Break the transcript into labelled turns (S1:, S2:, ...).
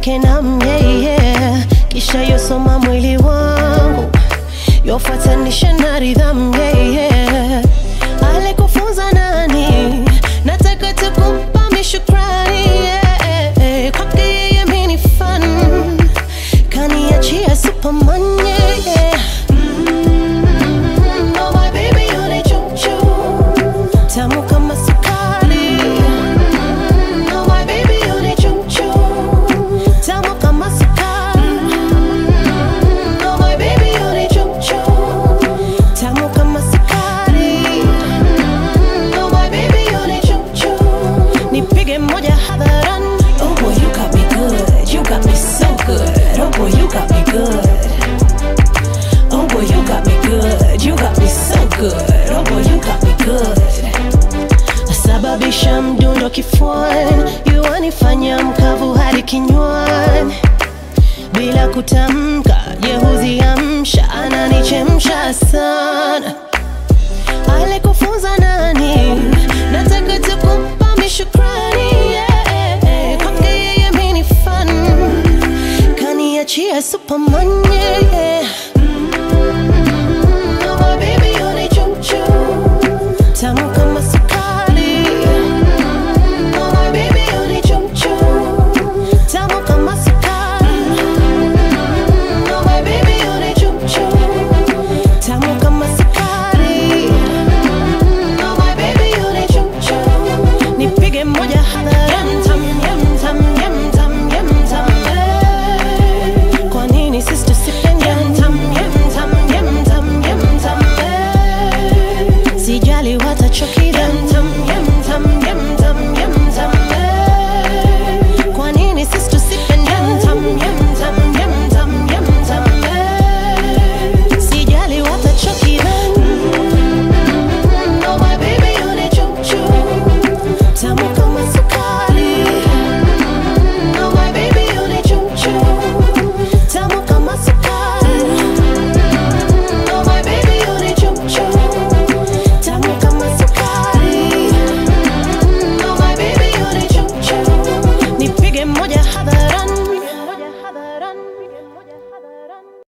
S1: yake na myeye, kisha yosoma mwili wangu yofuatanisha na ridhamu yeye. Alikufunza nani? Nataka tu kumpa mishukrani yeah. Kwake yeye mimi ni fan, kaniachia Superman yeah. Mm, oh my baby you ni chuchu tamu kama sukari. Mm, oh my baby you ni chuchu tamu kama sukari. Mm, oh my baby you ni chuchu tamu kama sukari. Mm, oh my baby you ni chuchu nipige moja hadharani.
S2: Oh boy, you got me good. You got me so good. Oh boy, you got me good. Oh boy, you got me good. You got me so good. Oh boy, you got me good.
S1: Nasababisha mdundo kifuani, yuanifanya mkavu hadi kinywani, bila kutamka, yehuziamsha, ananichemsha sana. Alikufunza nani? Nataka tu kumpa